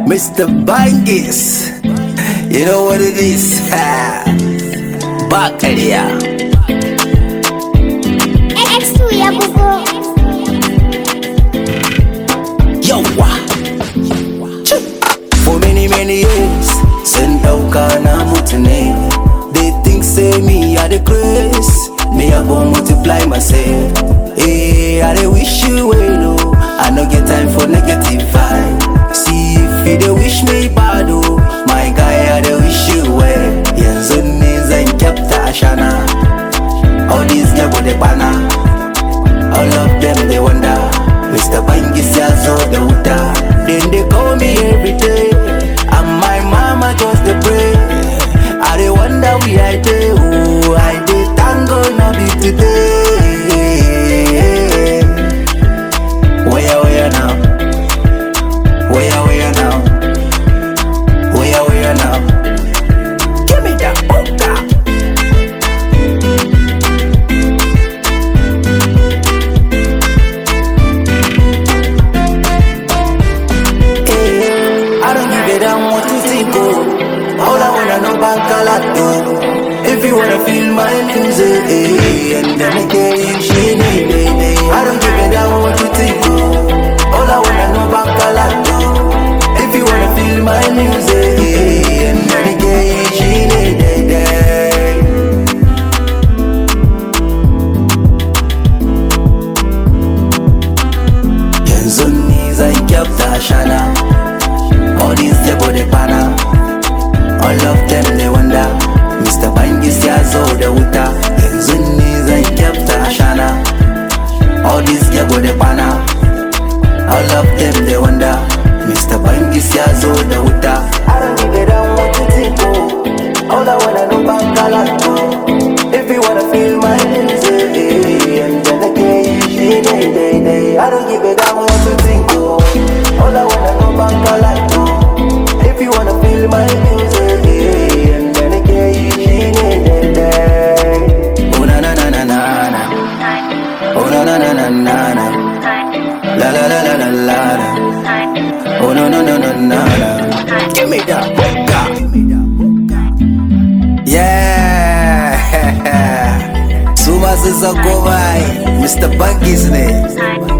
Mr. Bangis. You know what it is? Bakaria. X2 ya bugo. Yawa. For many, many years, sun dauka na mutu ne. They think say me I the grace. Me I go multiply myself. Hey, I dey wish you well, oh. I no get time for negative vibe. See if you dey wish me bad, oh. My guy, I dey wish you well. Yanzu ne zan kyafta ashana. All these never dey bana. All of them they wonder Mr. Bangis ya zo da wuta Then they call me every day And my mama just dey pray I dey wonder we I dey oh I dey tango no be today Where where now Where where now Where where now Give me that oka Eh, I don't give a damn what you think, oh. All I wanna know about Galato. If you wanna feel my music, eh, and then again, she need it. I don't give a damn what you think, oh. All I wanna know about Galato. If you wanna feel my music, eh, and then again, she need it. Yanzu ni zan kyafta shana All these yabo da bana All of them they wonder Mr. Bangis ya zo da wuta Yanzu ni zan kyafta shana All these yabo da bana All of them they wonder Mr. Bangis ya zo da wuta I don't give a damn what you think oh All I wanna know about Galacto If you wanna feel my music eh, And then again, she day, day, day I don't give a damn what you think oh All I wanna know about Galacto If you wanna feel my music eh, And then again, she day, day, day Oh na na na na na na Oh na na na na na na La la la la la la la Oh no no no no no no Give me that boca Yeah Su masu sako bai Mr. Bangis ne